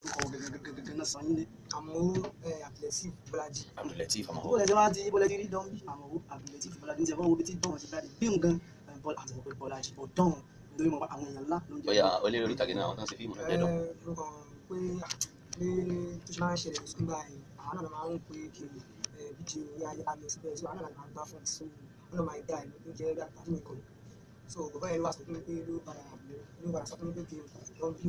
ọkọ̀ gẹ́gẹ́gẹ́gẹ́ náà san yín lé. àmọ́ àpilẹ̀sí bọ́lájì. Abdulateef ọmọ bó lẹ́sẹ̀ wá ti bó lẹ́sẹ̀ rí dán bí àmọ́ Abdulateef Bọ́lájí ń sẹ́ fún wo bí tí dán ti jáde bí nǹkan bọ́lá àti ọ̀pẹ Bọ́lájí ò dán lórí mọ́ àwọn èèyàn ńlá ló ń jẹ́ bóyá olórí orí ìtàgé náà àwọn tán ṣe fíìmù náà jẹ́dọ̀ ló kàn pé pé tó ṣe máa ń ṣẹlẹ̀ sí gbà yìí àwọn náà máa ń pè é kiri bíjì orí ayé alẹ́ síbẹ̀ so àwọn náà máa gbá fún ẹ̀ so wọn náà máa dá ẹ̀ ló jẹ́ bí àtàkùn mi kan so bàbá yẹn ló wà sọ fún mi pé ló padà ló padà sọ fún mi pé kí don bí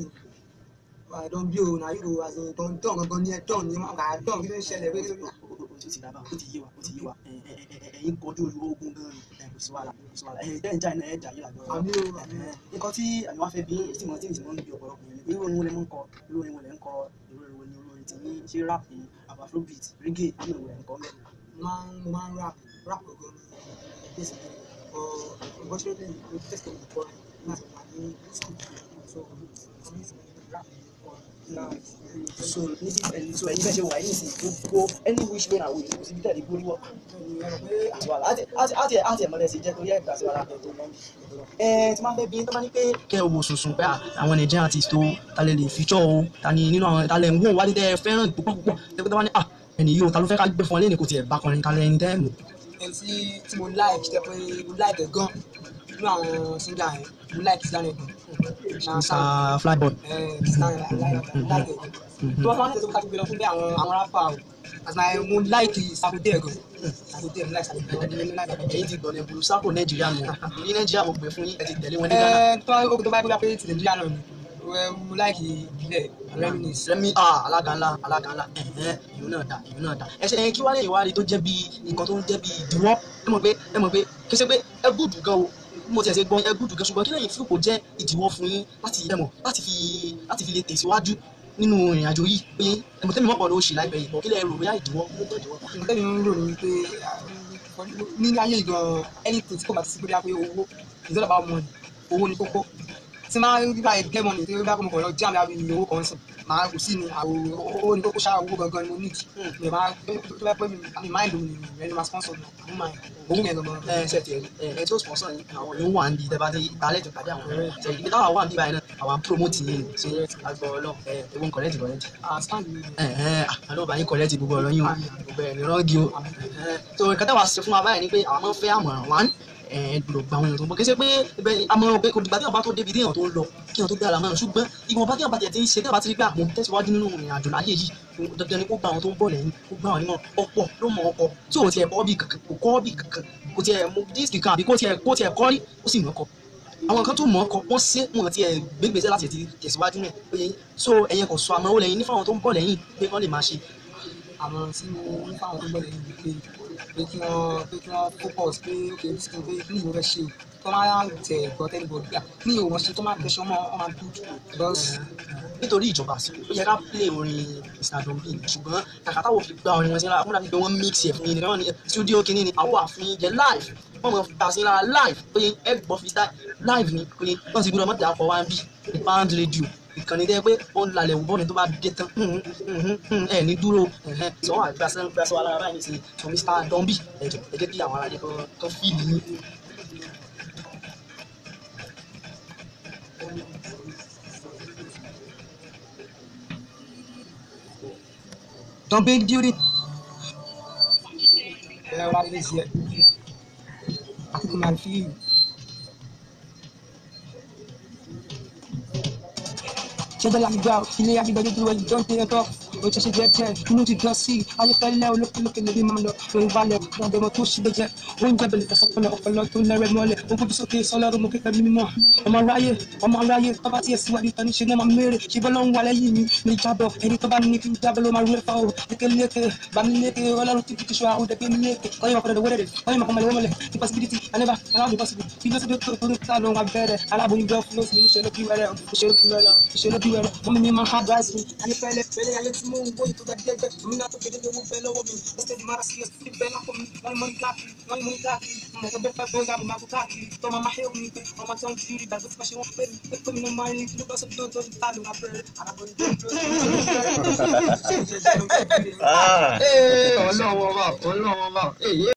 o don bí o na yóò àti don don gangan ní ẹ don ní ma kà don kí ló ń ṣẹlẹ̀ pé ó ti ti dábàá ó ti yé wa ó ti yé wa ẹ̀yin kojú ogun gan ni kò sí wàhálà kò sí wàhálà ẹ̀yin dẹ́n jà náà ẹ̀ jà yìí làjọ àmì o àmì o. nǹkan tí àmì wá fẹ́ bí tí mo tí mo ń bí ọ̀pọ̀lọpọ̀ yẹn irú orin wo lẹ mọ̀ ń kọ irú orin wo lẹ ń kọ irú orin wo ni irú orin tí ní ṣé rap ni àbá afrobeat reggae ní ìwé ẹ̀ ń kọ́ mẹ́. máa ń mo máa ń rap rap gangan ní bẹ́sẹ̀ ọ̀ unfortunately mo test ẹ̀ before nígbà tí mo wà ní school so for me to rap for now so níbi ẹni so ẹ̀yin bẹ́ẹ̀ ṣe wà yín sí gbogbo any which way na way kò síbi tẹ̀lé gbórí wọ̀ àti wàhálà àti àti àti àti ẹ̀mọ́lẹ̀ sí jẹ́ torí ẹ̀gbà sí wàhálà ẹ̀ tó mọ́ ẹ tí máa fẹ́ bí tó bá ní pé kẹ́ ẹ wò sùnsùn pé àwọn Nigerian artist tó ta lè lè feature o ta ni nínú àwọn ta lè ń wò wálé tẹ́ ẹ fẹ́ràn púpọ̀ púpọ̀ tẹ́gbẹ́ tó bá ní à ẹni yìí o ta ló fẹ́ ká gbé fún ọ lẹ́nu kò tiẹ̀ bá kọrin kalẹ̀ ẹni tẹ́ ẹ mọ̀. ẹni tí tí mo like jẹ́ pé mo like ẹ̀ gan nínú àwọn singer yẹn mo like Kizz Daniel gan Mr Flyboy. ẹ̀ Kizz Daniel I like I like ẹ̀ gan tó bá máa ń tẹ̀síwájú ká tó gbé lọ fún bí àwọn àwọn rapper o àti náà mo like Sarkodie gan Sarkodie mo like Sarkodie mo like Sarkodie. ẹ̀yin ti gbọ̀nẹ̀ bulu sápò Nàìjíríà nù ní Nàìjíríà mo gbé fún yín ẹ ti tẹ̀lé wọn ní Ghana. ẹ tó bá tó bá tó bá pé ti Nàìjíríà náà ni ẹ, mo like ìbílẹ̀ reminisce. sẹ́mi ah alága ńlá alága ńlá ẹ̀hẹ́n ìlú náà dá ìlú náà dá ẹsẹ̀ ẹ̀yìn kí wá lè wá rí tó jẹ́ bí nǹkan tó ń jẹ́ bí ìdíwọ́ ẹ mọ̀ pé ẹ mọ̀ pé kí ṣe pé ẹ gùdù gan o bí mo ti ẹ̀ ṣe gbọ́n ẹ gùdù gan ṣùgbọ́n kí lẹ́yìn fíìpò jẹ́ ìdíwọ́ fún yín láti ẹ mọ̀ láti fi láti fi lè tẹ̀síwájú nínú ìrìn àjò yìí pé ẹ mọ̀ tẹ́mi mọ̀pọ̀ ló ṣì láìpẹ́ yìí bọ̀ kí lẹ́ rò bóyá ìdíwọ́ ló jẹ́ ìdíwọ́. nǹkan tẹ́mi ń rò ní pé ní ayé gan anything tí kò bá ti sí pé bí owó it's all about money owó ni kókó tí máa ń gbà get money tí bá kọ́ lọ jam lábí owó kan sùn máa kò sí ni àwọn owó ni kókó ṣáà owó gangan ni mo need mi máa tó bá pẹ́ mi mi mind mi mi ẹni máa sponsor mi àmú máa owó yẹn gangan. ẹ ṣe tiẹ̀ ẹ ẹ tí ó sponsor yín àwọn yóò wà níbi tẹ́ bá dé ìtàlẹ̀ tó pàdé àwọn ọ̀rẹ́ ṣe ibi táwọn wà níbi báyìí náà àwọn promote yín ni ṣe àgbọ̀ ọlọ́ ẹ ewu ń correct correct. ah stand mi. àlọ́ bá yín correct gbogbo ọ̀rọ̀ yín o gbogbo ẹ̀ ní rọ́ọ̀gì o so nǹkan táwa ṣe fún wa báyìí ni pé àwọn máa ń fẹ́ àmọ̀ràn wá ẹ gbọ́dọ̀ gba àwọn èèyàn tó ń bọ̀ kí ṣe pé ibẹ̀ àmọ̀ràn pé kò dìgbà tí wọ́n bá tó débi téèyàn tó ń lọ kí wọ́n tó gbé ara mọ́ràn ṣùgbọ́n ìwọ̀nba tí wọ́n bá tiẹ̀ ti ń ṣe tí wọ́n bá ti rí pé àwọn tẹ̀síwájú nínú ìrìn àjò láyé yìí dandan ni kó gba àwọn tó ń bọ̀ lẹ́yìn kó gba àwọn onímọ̀ ọ̀pọ̀ ló mọ ọkọ̀ tí ò tiẹ̀ bọ́ bí kankan kò kọ́ bí kankan kò tiẹ̀ mú díìsì kan àbí kó tiẹ̀ kó tiẹ̀ kọ́ rí ó sì mọ̀ ọkọ̀ àwọn kan tó mọ̀ ọkọ̀ wọ́n ṣe wọn ti ẹ̀ gbégbèsè láti ti tẹ̀síwájú náà pé so ẹ̀yẹn kò sọ àmọ́ ó lẹ́yìn ní fáwọn tó ń bọ̀ lẹ́yìn pé wọ́n lè máa ṣe àwọn tí mo ń fáwọn tó gbọ́dọ̀ yìí pé pé kí wọ́n pé kí wọ́n focus pé ok this thing pé kí ni mo fẹ́ ṣe o tó máa ń tẹ̀ gbọ́ tẹ́lẹ̀ bọ̀ gbà kí ni òun ṣe tó máa tẹ̀sán mọ́ ọ máa dùn because nítorí ìjọba àsìkò ó yẹ ká play orin Mr Don B ṣùgbọ́n kàkà táwọn fi gba orin wọn sí lára fún dàbí pé wọ́n mix ẹ̀ fún yín nìkan ní studio kìíní ni àwọn àfin jẹ live wọ́n mọ̀ gbà sí lára live pé ẹ gbọ́ fi live ni pé wọ́n ti gbọ́dọ̀ mọ́tò àpọ̀ wá ń bì ní pound radio ìkànnì dẹ́ pé ó ń lalẹ̀ wò bọ́ọ̀lù tó bá dé tán ẹ ní dúró sọ wọn àgbà sẹ́nu gbà sọ wa lára báyìí nísìnyí sọ Mr Don B ẹ jọ ẹ jẹ́ kí àwọn aráàlú kan fíìlì yín. Don B duty. ẹ wá lè ṣe àti kò máa fi ṣẹjọ láti gbà ilé agbègbè dúró ẹni tó ń tẹyẹ tọ o ṣẹṣẹ jẹ jẹ inú ti dán sí ayéfẹlẹ olókèlókè lórí máa lọ lórí balẹ̀ ọdọmọ tó ṣe jẹ oúnjẹ bẹlẹ fẹsọpọlọ ọpọlọ tó lẹrẹ mọ́lẹ̀ ó gbóbi sókè sọlọrun mo kékeré mímọ́ ọmọ aráyé ọmọ aráyé tó bá tiẹ̀ síwájú tani ṣe náà máa mèrè ṣe bọ́ lọ́hún wálé yìí mi mi jábọ̀ ẹni tó bá ní kí n jábọ̀ ló máa rú ẹ̀fọ́ o lékeleke bamiléke ọlọ́run tí kìkì ṣọ́ àwọn òdẹ̀gbé mi léke ọyọ́ mọ̀kọ́ dọ̀dọ̀ wẹ́rẹ̀ ọyọ́ mọ̀kọ́ mọ̀lẹ́wọ́ mọ̀lẹ́ the possibility I never allow the possible kí ló ti dé tó tó tó ló ń wá bẹ̀rẹ̀ aláboyún gbọ́ fún oṣù mi níṣẹ́ ló bí wẹ́rẹ́ ìṣẹ́ ló bí wẹ́rẹ́ ìṣẹ́ ló bí wẹ́rẹ́ mọ́mí mi máa ń advice mi ayé fẹ́lẹ́ fẹ́lẹ́ ayé tí mò ń gbóyè tó ga jẹ́jẹ́ mi náà tó kéde owó bẹ́ẹ̀ lọ́wọ́ mi instead mara sí ẹsẹ̀ fi bẹ́ẹ̀ lápò mi wọ́n ní mọ́ni káàkiri wọ́n ní mọ́ni káàkiri mo kọ́ bẹ́ẹ̀ fẹ́ bẹ́ẹ̀ gáàbù máa kó káàkiri tó máa máa hẹ́ omi pé ọmọ tí wọ́n ti rí ìdàgbé tí wọ́n ṣe wọ́n pé mi pé pé mi ló máa rí kí ló bá sọ tó tó ta ló máa bẹ̀rẹ̀ aláboyún tó dúró sí ọlọ́wọ́ bá ọlọ́wọ́ bá èyí